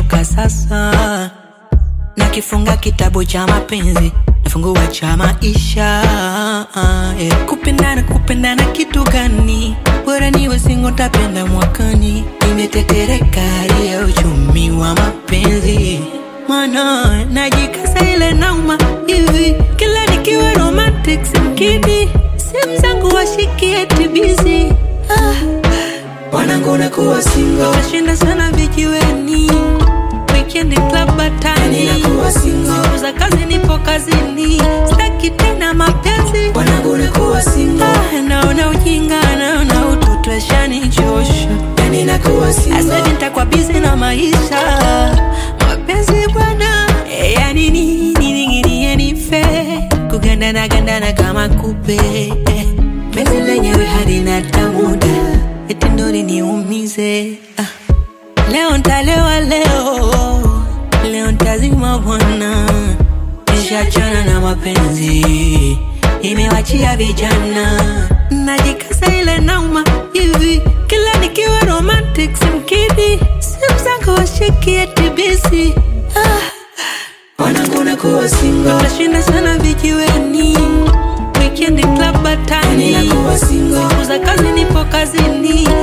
toka sasa nakifunga kitabu cha mapenzi nafungua cha maisha yeah. kupendana kupendana kitu gani bora niwe singo tapenda mwakani nimetetereka hali ya uchumi wa mapenzi mana najikasa ile nauma hivi kila nikiwa romantic simkidi simu zangu washikie tibizi ah. wanangu nakuwa single nashinda sana vijiweni weekend club batani Ninakuwa single. siku za kazi nipo kazini staki tena mapenzi wanangu nakuwa single Ah, naona ujinga naona utoto ashanichosha yani nakuwa single asavi nitakuwa bizi na maisha mapenzi bwana eh, yani nini ninginie nife kugandana gandana kama kupe eh, penzi lenyewe halina tamuda eti ndo liniumize ah. leo ntalewa leo leo ntazima bwana nishachana na mapenzi imewachia vijana najikasa ile nauma hivi kila nikiwa romantic simkidi simu zangu washikie tibisi ah. wanangu nakuwa single nashinda sana vijiweni weekend club batani Ninakuwa single. siku za kazi nipo kazini